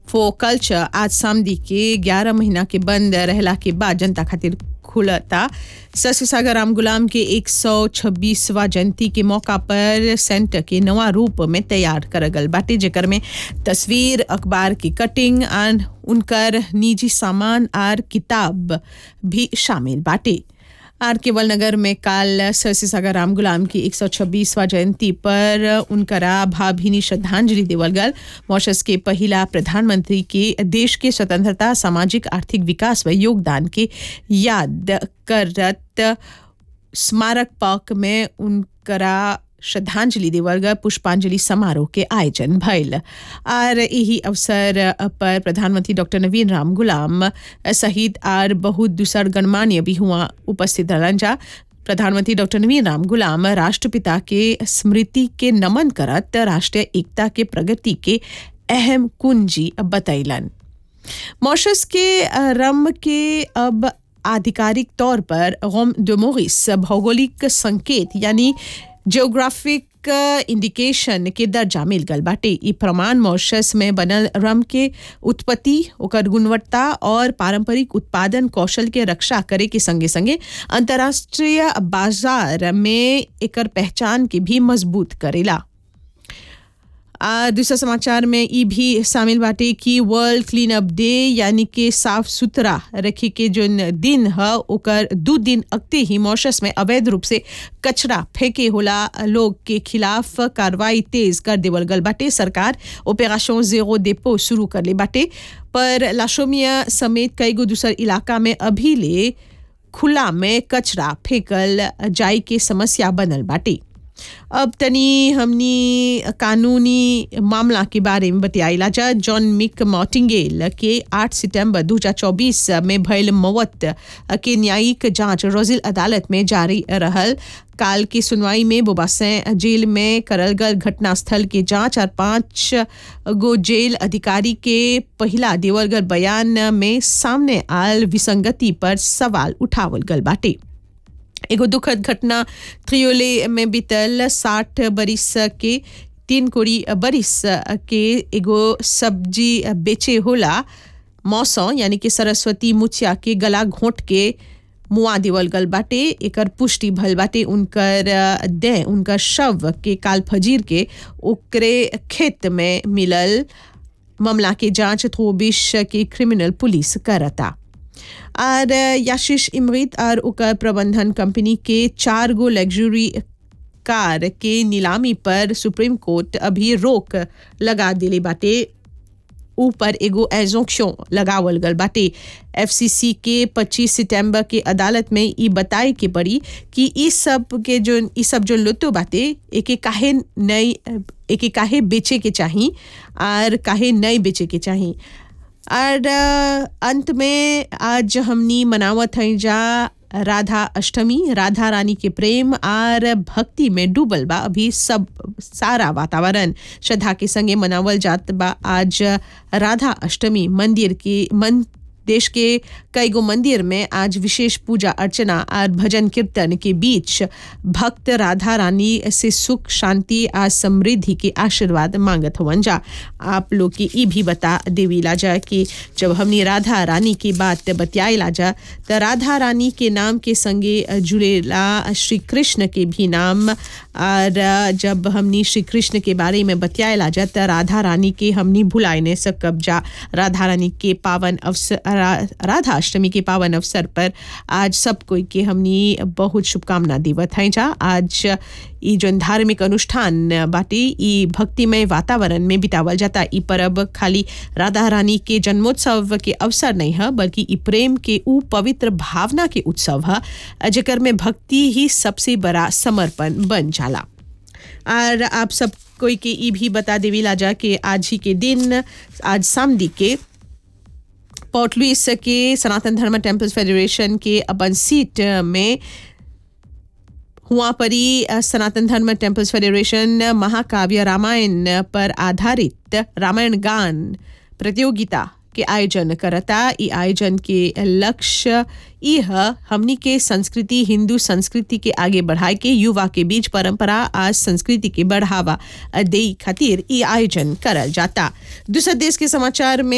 for culture आज सामदी के 11 महीना के बंद रहला के बाद जनता खातिर खुलता ससुसागर राम गुलाम के 126वां जयंती के मौका पर सेंटर के नवा रूप में तैयार कर गल बाटे जेकर में तस्वीर अखबार की कटिंग और उनकर निजी सामान और किताब भी शामिल बाटे आर केवल नगर में काल सरसी सागर राम गुलाम की 126वां जयंती पर उनकरा भावभीनी श्रद्धांजलि देवल गल मॉरिशस के पहिला प्रधानमंत्री के देश के स्वतंत्रता सामाजिक आर्थिक विकास व योगदान के याद करत स्मारक पार्क में उनकरा श्रद्धांजलि देवल गल पुष्पांजलि समारोह के आयोजन भइल और यही अवसर पर प्रधानमंत्री डॉक्टर नवीन राम गुलाम सहित आर बहुत दूसर गणमान्य भी हुआ उपस्थित रहलन जा प्रधानमंत्री डॉक्टर नवीन राम गुलाम राष्ट्रपिता के स्मृति के नमन करत राष्ट्रीय एकता के प्रगति के अहम कुंजी बतैलन मॉरिशस के रम के अब आधिकारिक तौर पर रोम डोमोरिस भौगोलिक संकेत यानी जियोग्राफिक इंडिकेशन के दर्जा मिल गल बाटे ई प्रमाण मॉरिशस में बनल रम के उत्पत्ति ओकर गुणवत्ता और पारंपरिक उत्पादन कौशल के रक्षा करे के संगे संगे अंतर्राष्ट्रीय बाजार में एकर पहचान के भी मजबूत करेला आ दूसरा समाचार में ई भी शामिल बाटे कि वर्ल्ड क्लीन अप डे यानी कि साफ सुथरा रखे के जो दिन है ओकर दू दिन अगते ही मॉरिशस में अवैध रूप से कचरा फेंके होला लोग के खिलाफ कार्रवाई तेज कर देवल गल बाटे सरकार ऑपरेशन जेरो डेपो शुरू कर ले बाटे पर लाशोमिया समेत कई गो दूसर इलाका में अभी ले खुला में कचरा फेंकल जाए के समस्या बनल बाटे अब तनी हमनी कानूनी मामला के बारे में बतियाइला जा जॉन मिक मॉटिंगेल के 8 सितंबर 2024 में भयल मौत के न्यायिक जांच रोजिल अदालत में जारी रहल काल की सुनवाई में बोबासें जेल में करल गल घटनास्थल के जांच और पांच गो जेल अधिकारी के पहला देवल गल बयान में सामने आल विसंगति पर सवाल उठावल गल बाटे एगो दुखद घटना त्रियोले में बीतल साठ बरिस के तीन कोड़ी बरिस के एगो सब्जी बेचे होला मौसम यानी कि सरस्वती मुछिया के गला घोंट के मुआ देवल गल बाटे एकर पुष्टि भल बाटे उनकर देह उनकर शव के काल फजीर के ओकरे खेत में मिलल मामला के जांच थोबिश के क्रिमिनल पुलिस करता और याशीष इमरीत और ओकर प्रबंधन कंपनी के चार गो लग्जरी कार के नीलामी पर सुप्रीम कोर्ट अभी रोक लगा दिले बाटे ऊपर एगो एजोक्शन लगावल गल बाटे एफसीसी के 25 सितंबर के अदालत में ई बताए के पड़ी कि ई सब के जो ई सब जो लुतो बाटे एके काहे नई एके काहे बेचे के चाही और काहे नई बेचे के चाही और अंत में आज हमनी मनावत हैं जा राधा अष्टमी राधा रानी के प्रेम और भक्ति में डूबल बा अभी सब सारा वातावरण श्रद्धा के संगे मनावल जात बा आज राधा अष्टमी मंदिर की मन देश के कई गो मंदिर में आज विशेष पूजा अर्चना और भजन कीर्तन के बीच भक्त राधा रानी से सुख शांति और समृद्धि के आशीर्वाद मांगत हवन जा आप लोग के ई भी बता देवीला जा कि जब हमने राधा रानी की बात बतियाला जा तो राधा रानी के नाम के संगे जुड़ेला श्री कृष्ण के भी नाम और जब हमनी श्री कृष्ण के बारे में बतियाला जा तो राधा रानी के हमनी भुलाए नहीं सकब जा राधा रानी के पावन अवसर राधा अष्टमी के पावन अवसर पर आज सब कोई के हमनी बहुत शुभकामना देवत हैं जा आज ई जो धार्मिक अनुष्ठान बाटे ई भक्तिमय वातावरण में बितावल जाता ई परब खाली राधा रानी के जन्मोत्सव के अवसर नहीं है बल्कि ई प्रेम के ऊ पवित्र भावना के उत्सव है जेकर में भक्ति ही सबसे बड़ा समर्पण बन जाला और आप सब कोई के ई भी बता देवी जा कि आज ही के दिन आज सामदी के पोर्ट लुइस के सनातन धर्म टेम्पल्स फेडरेशन के अपन सीट में हुआ परी सनातन धर्म टेम्पल्स फेडरेशन महाकाव्य रामायण पर आधारित रामायण गान प्रतियोगिता के आयोजन करता ई आयोजन के लक्ष्य यह हमनी के संस्कृति हिंदू संस्कृति के आगे बढ़ाए के युवा के बीच परंपरा आज संस्कृति के बढ़ावा दे खातिर ई आयोजन करल जाता दूसरा देश के समाचार में